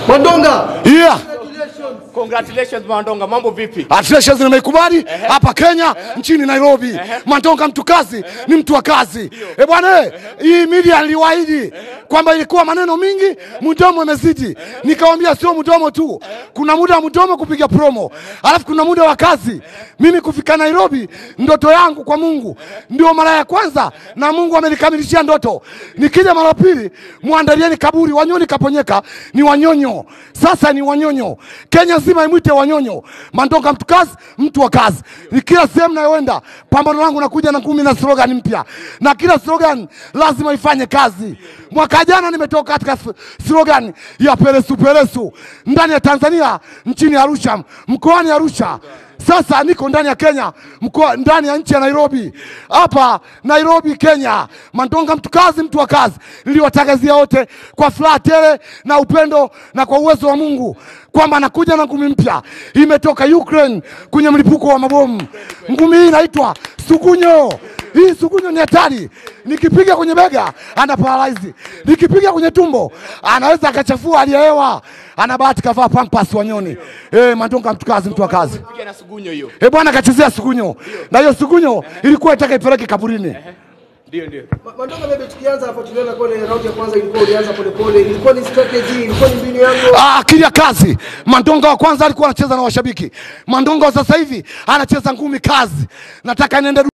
Mandonga. Yeah. Congratulations. Congratulations Mandonga, mambo vipi? Athletics nimeikubali hapa Kenya nchini Nairobi. Mandonga mtu kazi ni mtu wa kazi. Eh bwana, eh, hii media niliwaahidi kwamba ilikuwa maneno mingi, mdomo imezidi. Nikamwambia sio mdomo tu, kuna muda wa mdomo kupiga promo, alafu kuna muda wa kazi. Mimi kufika Nairobi, ndoto yangu kwa Mungu ndio mara ya kwanza, na Mungu amenikamilishia ndoto. Nikija mara pili, muandalieni kaburi. Wanyoni kaponyeka ni wanyonyo, sasa ni wanyonyo. Kenya nzima imwite wanyonyo. Mandonga mtu kazi, mtu wa kazi. Ni kila sehemu nayoenda, pambano langu nakuja na kumi na slogan mpya, na kila slogan lazima ifanye kazi. Mwaka jana nimetoka katika s- slogan ya peresu peresu ndani ya Tanzania, nchini Arusha, mkoani Arusha. Sasa niko ndani ya Kenya, mkoa ndani ya nchi ya Nairobi, hapa Nairobi, Kenya. Mandonga mtu kazi, mtu wa kazi. Niliwatangazia wote kwa furaha tele na upendo na kwa uwezo wa Mungu kwamba nakuja na ngumi mpya imetoka Ukraine kwenye mlipuko wa mabomu. Ngumi hii inaitwa sugunyo. Hii sugunyo ni hatari, nikipiga kwenye bega ana paralyze, nikipiga kwenye tumbo anaweza akachafua hali ya hewa. Ana bahati kavaa pampas wanyoni. Eh, Mandonga mtu kazi, mtu wa kazi. Piga na sugunyo hiyo. Eh bwana, akachezea sugunyo na hiyo sugunyo ilikuwa itaka ipeleke kaburini. Ndio ndio. Ma- Mandonga, maybe tukianza hapo, tuliona kwenye raundi ya kwanza ilikuwa ulianza polepole, ilikuwa ni strategy, ilikuwa ni mbinu yako. Ah, akili ya kazi. Mandonga wa kwanza alikuwa anacheza na washabiki. Mandonga wa sasa hivi anacheza ngumi kazi. Nataka niende